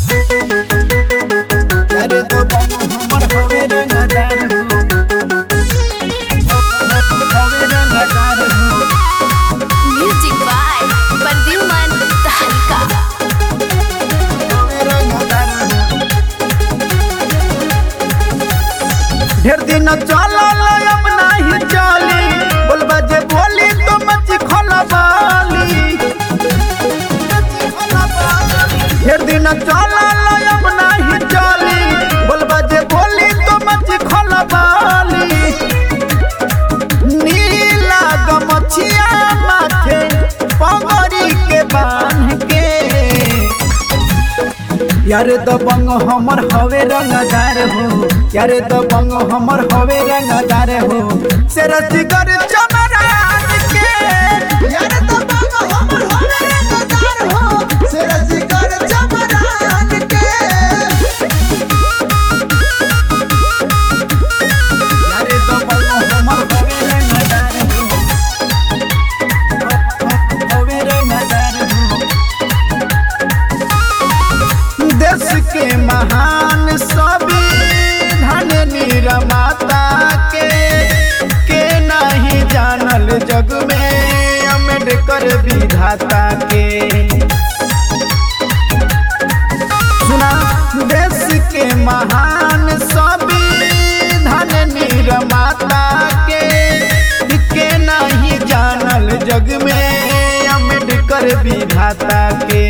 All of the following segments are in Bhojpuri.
अरे तो बंग हमर हवे रंगदार हो हवे रंगदार हो Music by Perdiuman Tahalika. हवे रंगदार हो ढेर दिन चलल अब नाही चली बोलबा जे बोली तो मच खलबाली ढेर दिन चलल अब नाही चली बोलबा जे बोली तो मच खलबाली नीला गमछिया माथे पगड़ी के बांध के यारे दबंग हमर हवे रंगदार हो यारे दबंग हमर हवे रंगदार हो से रसिकर चमरान के यारे दबंग हमर हवे रंगदार हो से रसिकर चमरान के यारे दबंग हमर हवे रंगदार हो हवे रंगदार हो देश के महान संविधान निर्माता के के नहीं जानल जग में अम्बेडकर विधाता के सुना देश के महान संविधान निर्माता के के नहीं जानल जग में अम्बेडकर विधाता के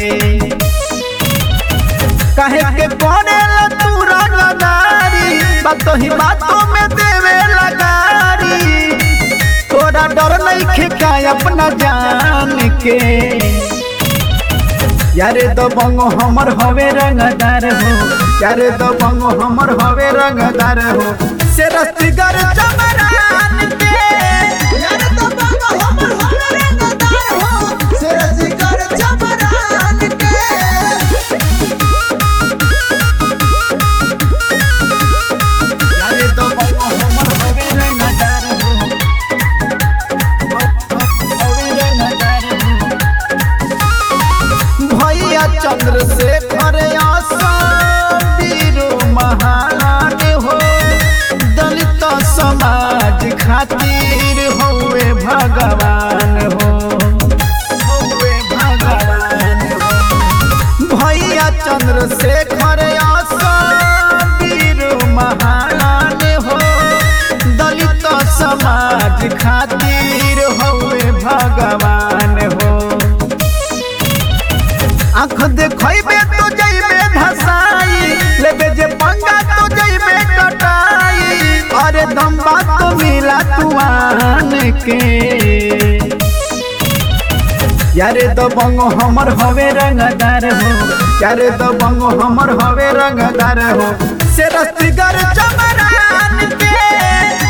कहे के कोने तू रंगदारी बातों ही बातों में देवे लगारी तोरा डर नहीं खेका अपना जान के यारे तो बंगो हमर हवे रंगदार हो यारे तो बंगो हमर हवे रंगदार हो से रस्तिगर चमरान के यारे तो बंगो हमर हवे रंगदार हो से रस्तिगर चमरान के यारे तो बंगो हमर हवे रंगदार हो हवे रंगदार हो भैया चंद्रशेखर आसाम वीरो महान हो दलित समाज खातिर होवे भगवान हो होवे भगवान हो भैया चंद्रशेखर आसाम वीरो महान हो दलित समाज खातिर होवे भगवान हो आँख देखैबे तो जइबे धसाई लेबे जे पंगा तो जइबे कटाई अरे दम बात तो मिला तुआन के यारे तो बंगो हमर हवे रंगदार हो यारे तो बंगो हमर हवे रंगदार हो से रस्तिगर चमरान के